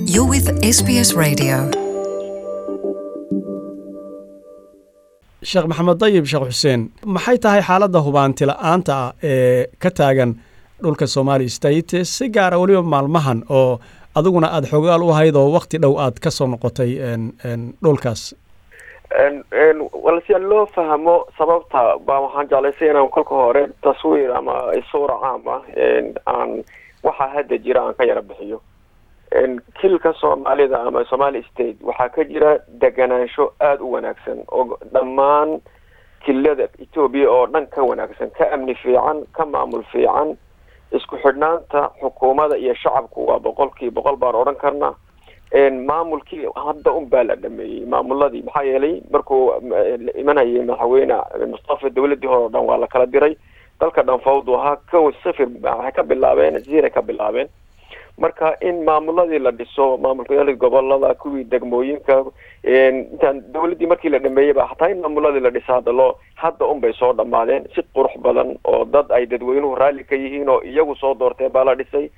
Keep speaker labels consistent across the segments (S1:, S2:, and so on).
S1: You're with SBS Radio.
S2: sheekh maxamed dayib sheekh xuseen maxay tahay xaaladda hubaanti la-aanta ah ee ka taagan dhulka somali state si gaara weliba maalmahan oo adiguna aada xogaal u ahayd oo wakti dhow aad ka soo noqotay dhulkaas
S3: wal si loo fahmo sababta baa waxaan jeclaysay inaan kolka hore taswiir ama suura caam ah aan waxaa hadda jira aan ka yara bixiyo kilka soomaalida ama somali state waxaa ka jira deganaansho aada u wanaagsan oo dhammaan kilada etoobiya oo dhan ka wanaagsan ka amni fiican ka maamul fiican isku xidhnaanta xukuumada iyo shacabku waa boqolkii boqol baan odhan karna maamulkii hadda un baa la dhameeyey maamuladii maxaa yeelay markuu imanayay madaxweyne mustafa dawladii hore o dhan waa la kala diray dalka dhan fawdu ahaa ko sifir waxay ka bilaabeen ziray ka bilaabeen marka in maamuladii la dhiso maamulka gobolada kuwii degmooyinka intaan dawladdii markii la dhameeyey ba hataa in maamuladii la dhisa hadda loo hadda un bay soo dhamaadeen si qurux badan oo dad ay dadweynuhu raalli ka yihiin oo iyagu soo doorteen baa la dhisay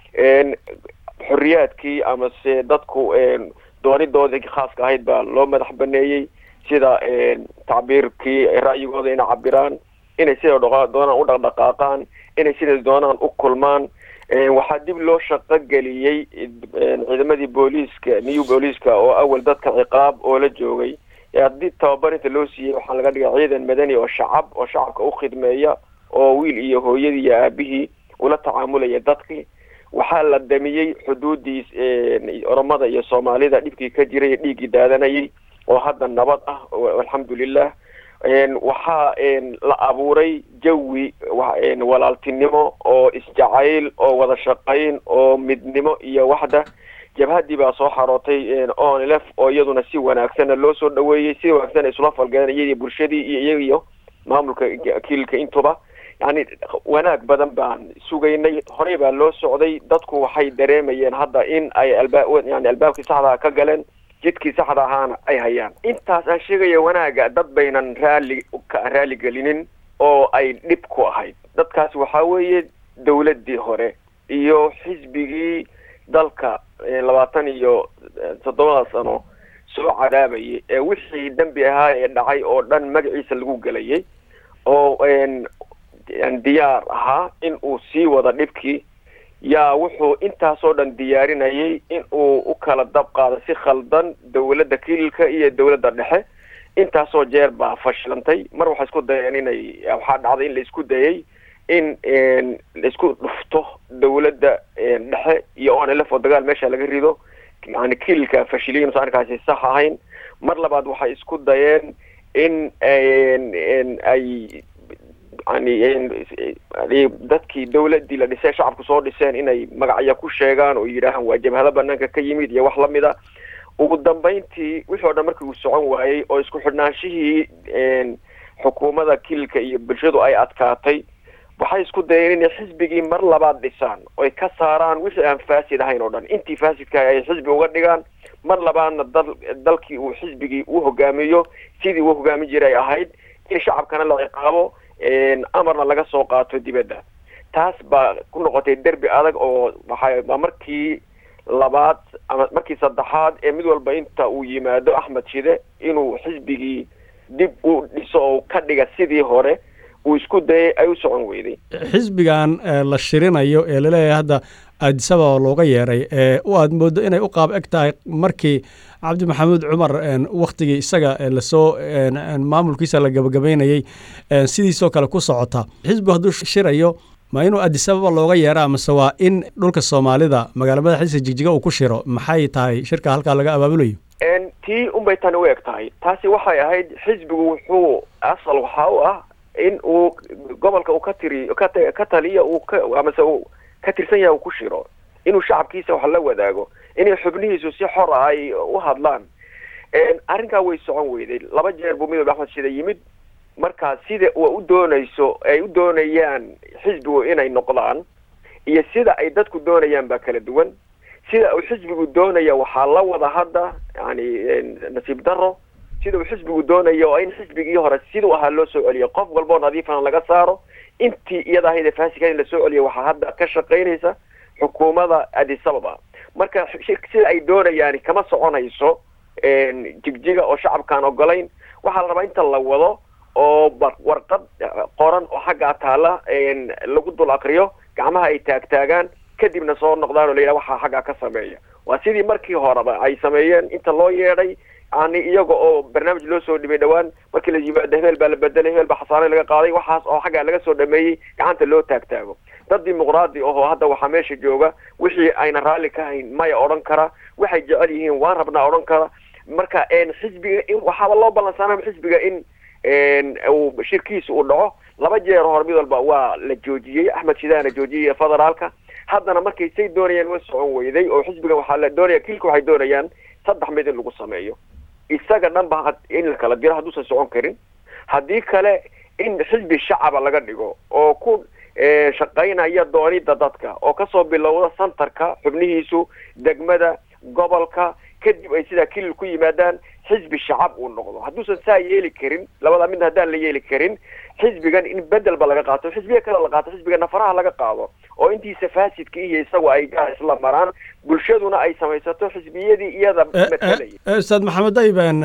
S3: xoriyaadkii ama se dadku doonidoodii khaaska ahayd baa loo madax baneeyey sida tacbiirkii ra'yigooda inay cabiraan inay sida doonaan u dhaqdhaqaaqaan inay sida doonaan u kulmaan waxaa dib loo shaqo geliyey ciidamadii booliiska new booliiska oo awal dadka ciqaab oo la joogay haddii tababar inta loo siiyey waxaa laga dhigay ciidan madani oo shacab oo shacabka u khidmeeya oo wiil iyo hooyadii iyo aabihii ula tacaamulaya dadkii waxaa la damiyey xuduudii oromada iyo soomaalida dhibkii ka jiray dhiiggii daadanayay oo hadda nabad ah alxamdulilah waxaa la abuuray jawi walaaltinimo oo isjacayl oo wada shaqayn oo midnimo iyo waxda jabhadii baa soo xarootay onlf oo iyaduna si wanaagsana loo soo dhaweeyey si wanaagsan isula falgaleen iyadii bulshadii iyo iyagiyo maamulka kiilka intuba yani wanaag badan baan sugaynay horey baa loo socday dadku waxay dareemayeen hadda in ay alba yani albaabkii saxdaa ka galeen jidkii saxda ahaana ay hayaan intaas aan sheegaya wanaaga dad baynan raalli raalli gelinin oo ay dhib ku ahayd dadkaas waxaa weeye dawladdii hore iyo xisbigii dalka labaatan iyo toddobada sano soo cadaabayay ee wixii dembi ahaa ee dhacay oo dhan magaciisa lagu gelayay oo diyaar ahaa in uu sii wada dhibkii yaa wuxuu intaasoo dhan diyaarinayay in uu u kala dab qaado si khaldan dawladda kililka iyo dawladda dhexe intaasoo jeer baa fashilantay mar waxay isku dayeen inay waxaa dhacday in la isku dayay in laisku dhufto dawladda dhexe iyo onlf oo dagaal meesha laga rido yani kililka fashiliyin usan arkaasi sax ahayn mar labaad waxay isku dayeen in ay yani dadkii dawladdii la dhisay shacabku soo dhiseen inay magacyo ku sheegaan oo yidhaahaan waa jabhado banaanka ka yimid iyo wax lamida ugu dambayntii wixii o dhan markii uu socon waayey oo isku xidhnaanshihii xukuumada kililka iyo bulshadu ay adkaatay waxay isku dayeen inay xisbigii mar labaad dhisaan oy ka saaraan wixii aan faasid ahayn oo dhan intii faasidka ay xisbi uga dhigaan mar labaadna dal dalkii uu xisbigii u hogaamiyo sidii uu hogaamin jiray ahayd in shacabkana la ciqaabo amarna laga soo qaato dibadda taas baa ku noqotay derbi adag oo waxaa markii labaad ama markii saddexaad ee mid walba inta uu yimaado axmed shide inuu xisbigii dib u dhiso oo ka dhiga sidii hore uu isku dayay ay u socon weyday
S2: xisbigan la shirinayo ee laleeyahay hadda aadisaba looga yeeray ee u aad moodo inay u qaab eg tahay markii cabdi maxamuud cumar waktigii isaga lasoo maamulkiisa la gabagabaynayey sidiisoo kale ku socota xisbigu hadduu shirayo ma inuu adisababa looga yeera amase waa in dhulka soomaalida magaala madaxiisa jigjiga uu ku shiro maxay tahay shirka halkaa laga abaabulayo
S3: tii unbay tani u eg tahay taasi waxay ahayd xisbigu wuxuu asal waxaa u ah in uu gobolka uu ka tiri ka taliya uu ka amase uu ka tirsan yahay uu ku shiro inuu shacabkiisa wax la wadaago inay xubnihiisu si xor ah ay u hadlaan arrinkaa way socon weyday laba jeer buu midoobe axmed shida yimid marka sida wa u doonayso ay u doonayaan xisbigu inay noqdaan iyo sida ay dadku doonayaan baa kala duwan sida uu xisbigu doonaya waxaa la wada hadda yani nasiib daro sida uu xisbigu doonaya oo in xisbigii hore siduu ahaa loo soo celiyo qof walboo nadiifana laga saaro intii iyada ahayd ee faasika in lasoo celiyo waxaa hadda ka shaqaynaysa xukuumadda addis ababa marka sida ay doonayaan kama soconayso jigjiga oo shacabkaan ogolayn waxaa la rabaa inta la wado oo warqad qoran oo xaggaa taala lagu dul akriyo gacmaha ay taagtaagaan kadibna soo noqdaan oo la yidhaha waxaa xaggaa ka sameeya waa sidii markii horeba ay sameeyeen inta loo yeedhay yani iyaga oo barnaamij loo soo dhibay dhawaan markii la yimaado hebel baa la bedelay hebel baa xasaane laga qaaday waxaas oo xaggaa laga soo dhameeyey gacanta loo taagtaago dad dimuqraadi ahoo hadda waxaa meesha jooga wixii ayna raalli ka hayn maya odhan kara waxay jecel yihiin waan rabnaa odhan kara marka xisbiga in waxaaba loo ballansaana xisbiga in uu shirkiisa uu dhaco laba jeer hore mid walba waa la joojiyey axmed shidaana joojiyey federaalka haddana markay say doonayaan way socon weyday oo xisbiga waxaa la doonaya kilka waxay doonayaan saddex mid in lagu sameeyo isaga dhan ba in la kala diro hadduusan socon karin haddii kale in xisbi shacaba laga dhigo oo ku shaqaynaya doonida dadka oo kasoo bilowda santarka xubnihiisu degmada gobolka kadib ay sidaa kilil ku yimaadaan xisbi shacab uu noqdo hadduusan saa yeeli karin labada mid haddaan la yeeli karin xisbigan in bedelba laga qaato xisbiya kale la qaato xisbiga nafaraha laga qaado oo intiisa faasidka iyo isagu ay gaar isla maraan bulshaduna ay samaysato xisbiyadii iyada matalayay
S2: ustaad maxamed dayban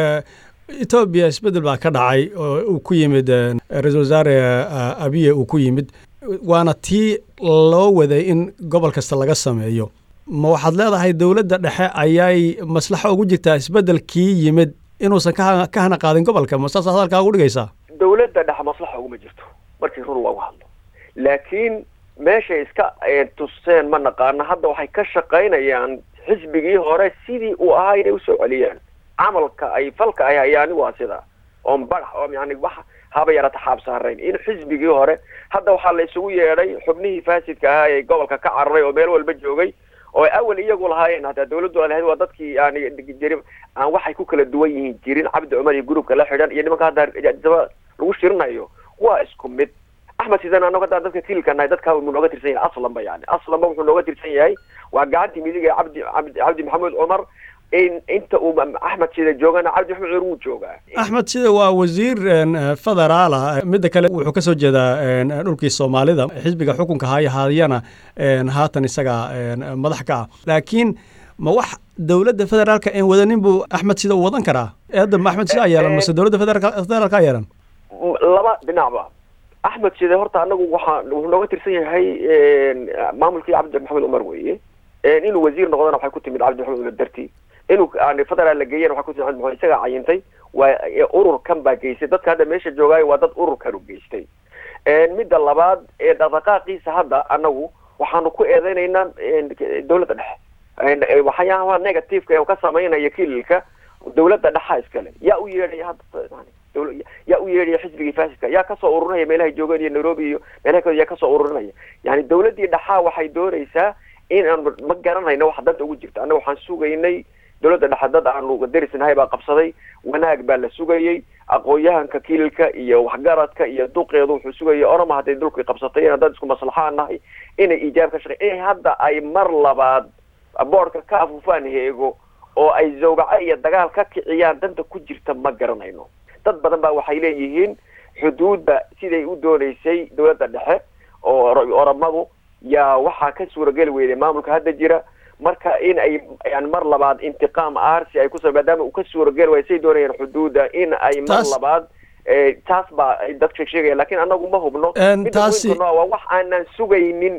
S2: etoobiya isbedel baa ka dhacay oo uu ku yimid ra-isul wasaare abiye uu ku yimid waana tii loo waday in gobol kasta laga sameeyo ma waxaad leedahay dowladda dhexe ayay maslaxo ugu jirtaa isbeddelkii yimid inuusan ka ka hana qaadin gobolka ma saas hadalkaa ugu dhigaysaa
S3: dowladda dhexe maslaxa uguma jirto markii run loogu hadlo laakiin meeshay iska tuseen ma naqaano hadda waxay ka shaqaynayaan xisbigii hore sidii uu ahaa inay usoo celiyaan camalka ay falka ay hayaani waa sida oon badax oo yani wax haba yarata xaab saarayn in xisbigii hore hadda waxaa la isugu yeedhay xubnihii faasidka ahaa ee gobolka ka cararay oo meel walba joogay oo awal iyagu lahaayeen hataa dawladdu lahayd waa dadkii yani jiri aan waxay ku kala duwan yihiin jirin cabdi cumar iyo gurubka la xidhan iyo nimanka hadda daba lagu shirinayo waa isku mid axmed sidan anago haddaan dadka kililka nahay dadkaa mu nooga tirsan yahay aslanba yani aslanba wuxuu nooga tirsan yahay waa gacantii midig ee cabdi cabdi cabdi maxamuud cumar in inta uu axmed sida joogana cabdi maxamed cumar wuu joogaa
S2: axmed sida waa wasiir federaala midda kale wuxuu ka soo jeedaa dhulkii soomaalida xisbiga xukunka haya haadiyana haatan isaga madax ka ah laakiin ma wax dowladda federaalka een wadanin buu axmed sida u wadan karaa eedda ma axmed sida yeelan mase dowladda federaalka yeelan
S3: laba dhinacba axmed side horta anagu waxaa wuxuu nooga tirsan yahay maamulkii cabdi maxamed cumar weeye inuu wasiir noqdona waxay ku timid cabdi maxamed cumar darti inuu federaal la geeyana waxay ku timid cabdi maxamed isagaa cayintay waa ururkan baa geystay dadka hadda meesha joogaayo waa dad ururkan u geystay midda labaad ee dhaqdhaqaaqiisa hadda anagu waxaanu ku eedeynaynaa dowladda dhexe waxyaabaha negativeka ee ka samaynaya kililka dowladda dhexa iskale yaa u yeedhaya hadda yaa u yeedhaya xisbigii faasidka yaa kasoo ururinaya meelahay joogeen iyo nairobi iyo meelaha kale yaa kasoo ururinaya yani dowladdii dhexaa waxay doonaysaa in aan ma garanayno wax danta ugu jirta annaga waxaan sugaynay dowladda dhexe dad aanu darisnahay baa qabsaday wanaag baa la sugayey aqoon-yahanka kililka iyo waxgaradka iyo duqeedu wuxuu sugayay orama hadday dulkii qabsatay in dad isku maslaxaan nahay inay iijaab ka shaqey inay hadda ay mar labaad boorka ka afuufaan heego oo ay zawgaco iyo dagaal ka kiciyaan danta ku jirta ma garanayno dad badan baa waxay leeyihiin xuduudda siday u doonaysay dowladda dhexe oo oramadu yaa waxaa ka suurageli weyday maamulka hadda jira marka in ay yani mar labaad intiqaam arsi ay kusa maadaama uu ka suurageli waaya say doonayaan xuduudda in ay mar labaad taas baa ay dadka sheegaya lakin anagu ma hubno
S2: taasi
S3: waa wax aanan sugaynin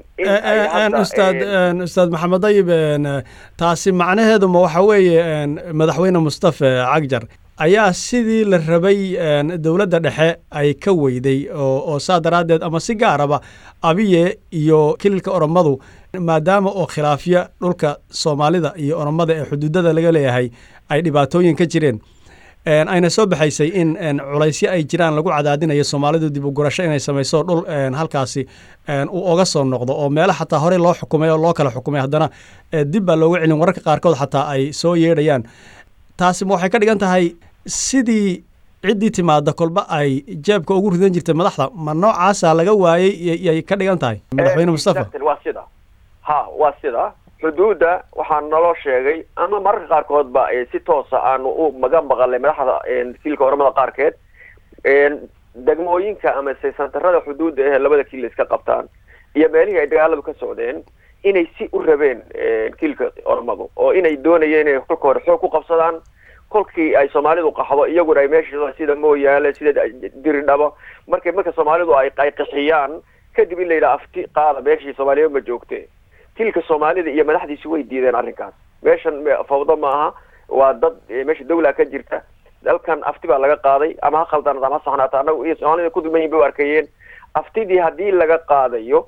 S2: ustaad ustaad maxamed dayib taasi macnaheedu ma waxa weeye madaxweyne mustafe cagjar ayaa sidii la rabay dowladda dhexe ay ka weyday oo saa daraaddeed ama si gaaraba abiye iyo kililka oromadu maadaama oo khilaafya dhulka soomaalida iyo oromada ee xuduudada laga leeyahay ay dhibaatooyin ka jireen ayna soo baxaysay in culaysyo ay jiraan lagu cadaadinayo soomaalidu dib u gurasho inay samayso dhul halkaasi uu oga soo noqdo oo meelo xataa horey loo xukumay oo loo kala xukumay haddana dib baa looga celin wararka qaarkood xataa ay soo yeedhayaan taasi ma waxay ka dhigan tahay sidii ciddii timaada kolba ay jeebka ugu ridan jirtay madaxda ma noocaasa laga waayey yay ka dhigan tahay madaxweyne mustafa
S3: waa sida ha waa sida xuduudda waxaa naloo sheegay ama mararka qaarkoodba si toosa aanu u maga maqalay madaxda kiilka oramada qaarkeed degmooyinka ama se santarada xuduudda ee labada kiil iska qabtaan iyo meelihii ay dagaaladu ka socdeen inay si u rabeen kiilka oromadu oo inay doonayeen inay kolka hore xoog ku qabsadaan kolkii ay soomaalidu qaxdo iyaguna ay meesha sida mooyaale sida diridhabo markay marka soomaalidu ay ay qixiyaan kadib in la yidhaha afti qaada meeshii soomaaliya ma joogte kiilka soomaalida iyo madaxdiisi way diideen arrinkaas meeshan fawdo ma aha waa dad meesha dawla ka jirta dalkan afti baa laga qaaday ama ha khaldanaad ama ha saxnaata annagu iyo soomaalida ku duman yihin bay u arkayeen aftidii haddii laga qaadayo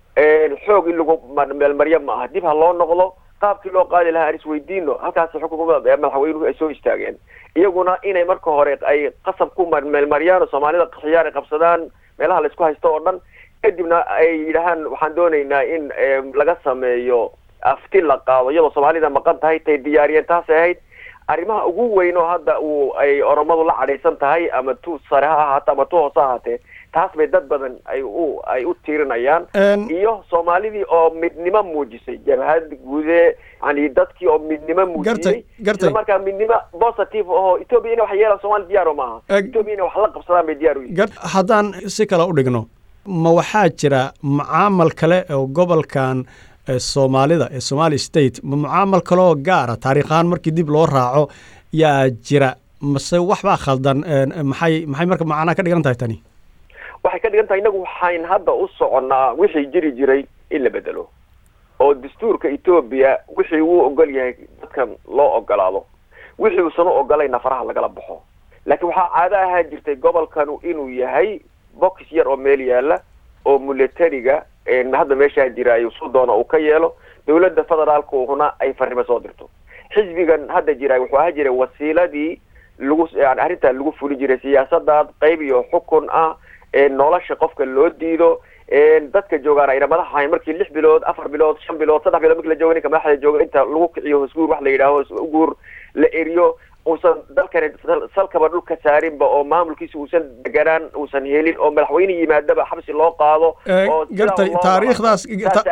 S3: xoog in lagu meelmaryo ma aha dib ha loo noqdo qaabkii loo qaadi lahaa aan isweydiino halkaas xukunka madaxweynuhu ay soo istaageen iyaguna inay marka hore ay qasab ku meelmariyaan oo soomaalida qaxiyaan ay qabsadaan meelaha laisku haysto oo dhan kadibna ay yidhahaan waxaan doonaynaa in laga sameeyo afti la qaado iyadoo soomaalida maqan tahay tay diyaariyeen taasay ahayd arrimaha ugu weyn oo hadda uu ay oromadu la cadhaysan tahay ama tu sare ha ahaato ama tu hoose ha ahaatee taas bay dad badan ay u ay u tiirinayaan iyo soomaalidii oo midnimo muujisay jabhad guude yani dadkii oo midnimo muujiyey isla markaa midnimo positive aho ethoobia inay wax yeelaan soomali diyaaro maaha ethoobia inay wax la qabsadaan bay diyaar u yihin
S2: haddaan si kale u dhigno ma waxaa jira mucaamal kale oo gobolkan soomaalida ee somali state ma mucaamal kaleoo gaara taariikhahaan markii dib loo raaco yaa jira mase waxbaa khaldan maxay maxay marka macnaa ka dhigan tahay tani
S3: waxay ka dhigan tahay innagu waxayn hadda u soconnaa wixii jiri jiray in la bedelo oo dastuurka etoobiya wixii wuu ogol yahay dadkan loo ogolaado wixii uusan u ogolayna faraha lagala baxo laakiin waxaa caado ahaan jirtay gobolkanu inuu yahay box yar oo meel yaala oo militariga hadda meeshaa jira ay su doona uu ka yeelo dawladda federaalkuna ay farrimo soo dirto xisbigan hadda jira wuxuu ahaan jiray wasiiladii lagu yani arrintaa lagu fuli jiray siyaasadaad qayb iyo xukun ah nolosha qofka loo diido dadka joogaan ayna madax ahayn markii lix bilood afar bilood shan bilood saddex bilood marki la jooga ninka madaxda jooga inta lagu kiciyo hosguur wax la yidhaaho guur la eriyo uusan dalkani salkaba dhulka saarinba oo maamulkiisa uusan deganaan uusan helin oo madaxweyne yimaadaba xabsi loo qaado
S2: gartay taariikhdaas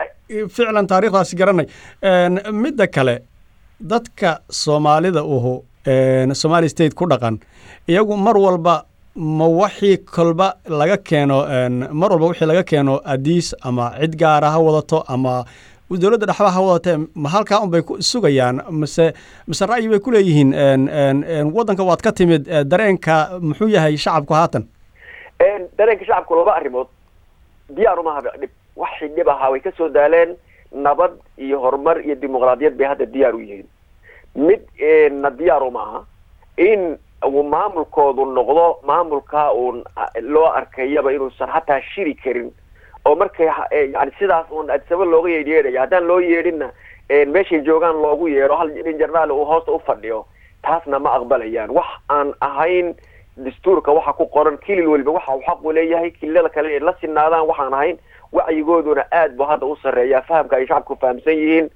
S2: ficlan taariikhdaasi garanay midda kale dadka soomaalida uhu somali state ku dhaqan iyagu mar walba ma waxii kolba laga keeno mar walba wixii laga keeno adiis ama cid gaara ha wadato ama dowladda dhexba ha wadatee ma halkaa un bay sugayaan mase mase ra'yi bay ku leeyihiin waddanka waad ka timid dareenka muxuu yahay shacabku haatan
S3: dareenka shacabku laba arrimood diyaar uma haba dhib waxay dhib ahaa way kasoo daaleen nabad iyo horumar iyo dimuqraadiyad bay hadda diyaar u yihiin mid na diyaar uma aha in uu maamulkoodu noqdo maamulkaa uun loo arkayaba inuusan hataa shiri karin oo markay yani sidaas uun adisaba looga yeedhyeedhaya haddaan loo yeedhinna meeshay joogaan loogu yeedho hal nin jarnaal uu hoosta u fadhiyo taasna ma aqbalayaan wax aan ahayn dastuurka waxa ku qoran kilil weliba waxa uu xaqu leeyahay kililada kale inay la sinaadaan waxaan ahayn wacyigooduna aad bu hadda u sarreeya fahamka ay shacabku fahamsan yihiin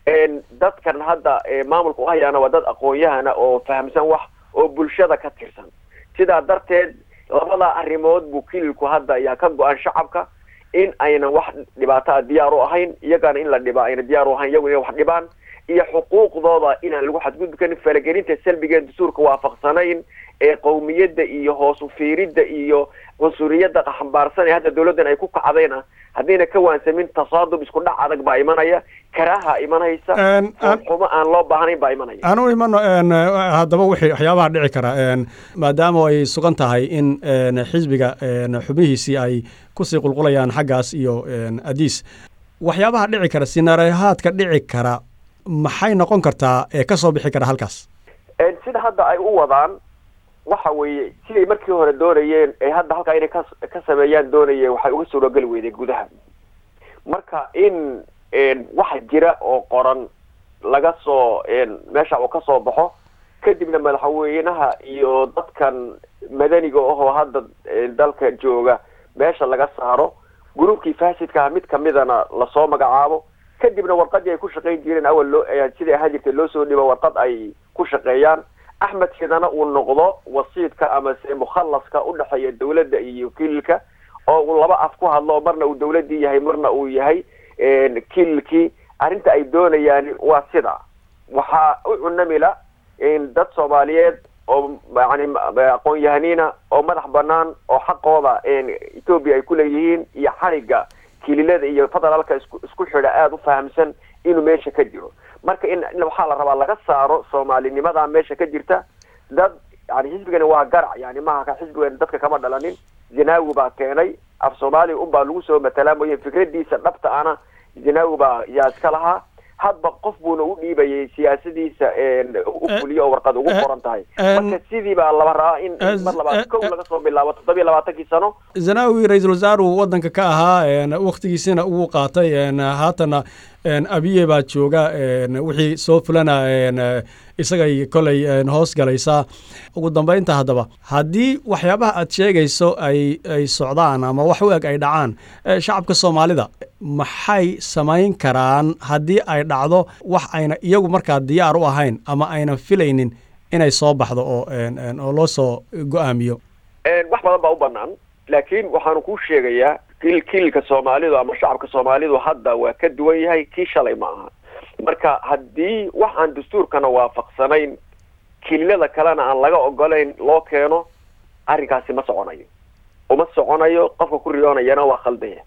S3: dadkan hadda maamulka u hayaana waa dad aqoon-yahana oo fahamsan wax oo bulshada ka tirsan sidaa darteed labada arrimood buu kililku hadda ayaa ka go-an shacabka in aynan wax dhibaato a diyaar u ahayn iyagana in la dhibaa ayna diyaar u ahayn iyagu inay wax dhibaan iyo xuquuqdooda inaan lagu xadgudbi karin falagelinta salbigeen dastuurka waafaqsanayn ee qowmiyadda iyo hoos u fiiridda iyo cunsuriyadda xambaarsan ee hadda dawladdan ay ku kacdayna haddayna ka waansamin tasaadub isku dhac adag baa imanaya karaaha imanaysa xumo aan loo baahnayn baa imanaya
S2: aan u imano haddaba wixii waxyaabaha dhici kara maadaama ay sugan tahay in xisbiga xubnihiisii ay kusii qulqulayaan xaggaas iyo adiis waxyaabaha dhici kara sinaarahaadka dhici kara maxay noqon kartaa ee ka soo bixi kara halkaas
S3: sida hadda ay u wadaan waxa weeye siday markii hore doonayeen ee hadda halkaa inay ka ka sameeyaan doonayeen waxay uga suurogeli weyday gudaha marka in waxa jira oo qoran laga soo meesha uu ka soo baxo kadibna madaxweynaha iyo dadkan madaniga ahoo hadda dalka jooga meesha laga saaro gruubkii faasidkaha mid kamidana lasoo magacaabo kadibna warqadii ay ku shaqayn jireen awal loo siday ahaan jirtay loo soo dhibo warqad ay ku shaqeeyaan axmed shidana uu noqdo wasiidka ama se mukhallaska udhexeeya dawladda iyo kililka oo uu laba af ku hadlo marna uu dawladdii yahay marna uu yahay kililkii arrinta ay doonayaan waa sida waxaa u cunamila dad soomaaliyeed oo yani aqoon-yahaniina oo madax banaan oo xaqooda etoobiya ay ku leeyihiin iyo xariga kililada iyo federaalka isku isku xidha aada u fahamsan inuu meesha ka jiro marka in waxaa la rabaa laga saaro soomaalinimadaa meesha ka jirta dad yani xisbigani waa garac yani maaha xisbigan dadka kama dhalanin zinawi baa keenay af soomaaliya unbaa lagu soo matalaa mooye fikradiisa dhabta ana zinawi baa yaa iska lahaa hadba qof buuna u dhiibayay siyaasadiisa u fuliyo oo warqad ugu qoran tahay marka sidii baa laba rabaa in mar labaad kow laga soo bilaabo toddobiyo labaatankii sano
S2: zanawi ra-iisul wasaaru waddanka ka ahaa waktigiisina ugu qaatay haatana abiye baa jooga wixii soo fulana isagay kolay hoos galaysaa ugu dambeynta haddaba haddii waxyaabaha aad sheegayso ay ay socdaan ama wax u eg ay dhacaan shacabka soomaalida maxay samayn karaan haddii ay dhacdo wax ayna iyagu markaa diyaar u ahayn ama aynan filaynin inay soo baxdo oo oo loo soo go-aamiyo
S3: wax badan baa u banaan laakiin waxaanu kuu sheegayaa kil kililka soomaalidu ama shacabka soomaalidu hadda waa ka duwan yahay kii shalay ma aha marka haddii wax aan dastuurkana waafaqsanayn kililada kalena aan laga ogolayn loo keeno arrinkaasi ma soconayo uma soconayo qofka ku riyoonayana waa khaldaya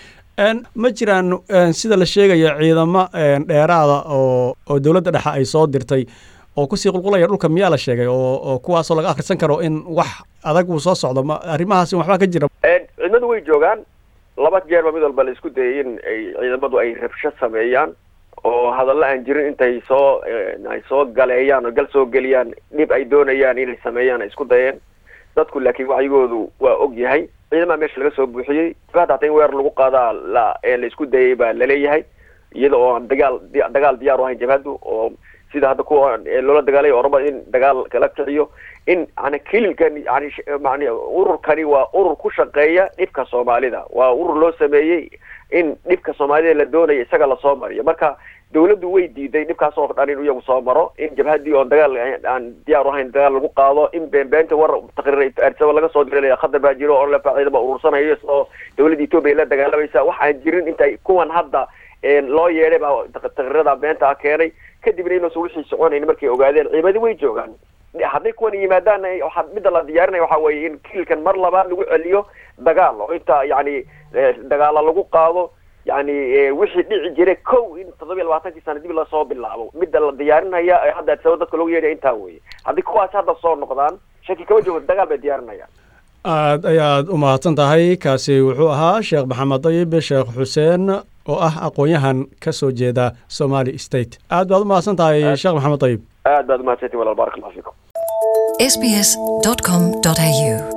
S2: ma jiraan sida la sheegaya ciidamo dheeraada oo oo dowladda dhexe ay soo dirtay oo kusii qulqulaya dhulka miyaa la sheegay oo oo kuwaasoo laga akhrisan karo in wax adag uu soo socdo ma arrimahaasi waxbaa ka jira
S3: ciidamadu way joogaan laba jeerba mid walba la isku dayay in ay ciidamadu ay rabsho sameeyaan oo hadallo aan jirin intay soo ay soo galeeyaan oo gal soo geliyaan dhib ay doonayaan inay sameeyaan ay isku dayeen dadku laakiin wacyigoodu waa og yahay ciidamaha meesha laga soo buuxiyey hata hata in weer lagu qaadaa la la isku dayay baa laleeyahay iyada oo aan dagaal dagaal diyaar u ahayn jabhaddu oo sida hadda kuwa loola dagaalay oraba in dagaal kala kiciyo in yani kililkan yani man ururkani waa urur ku shaqeeya dhibka soomaalida waa urur loo sameeyey in dhibka soomaalida la doonaya isaga lasoo mariyo marka dawladdu way diiday dhibkaas oo dhan in iyagu soo maro in jabhadii oon dagaal aan diyaar u ahayn dagaal lagu qaado in beenbeenta war taqriir arsaba laga soo diray khadar baa jiro oo lefa ciidama urursanayo oo dawladda etoobiya la dagaalamaysa wax aan jirin intay kuwan hadda loo yeedhay baa taqriirada beenta ah keenay kadibna inuusan wixii soconayn markay ogaadeen ciidamadi way joogaan hadday kuwan yimaadaan waxaa midda la diyaarinaya waxa weeye in kililkan mar labaad lagu celiyo dagaal oo inta yani dagaala lagu qaado yani wixii dhici jiray kow in toddobiya labaatankii sana dib lasoo bilaabo midda la diyaarinaya hadda adsaba dadka loogu yeedhaya intaa weye haddii kuwaas hadda soo noqdaan shaki kama joogo dagaal bay diyaarinayaan
S2: aad ayaad u mahadsan tahay kaasi wuxuu ahaa sheekh maxamed dayib sheekh xuseen oo ah aqoon-yahan ka soo jeeda somali state aad baad u mahadsan tahay sheekh maxamed dayib
S3: aad baad umahadsantiin walaal barak allah fiikum
S1: sbs.com.au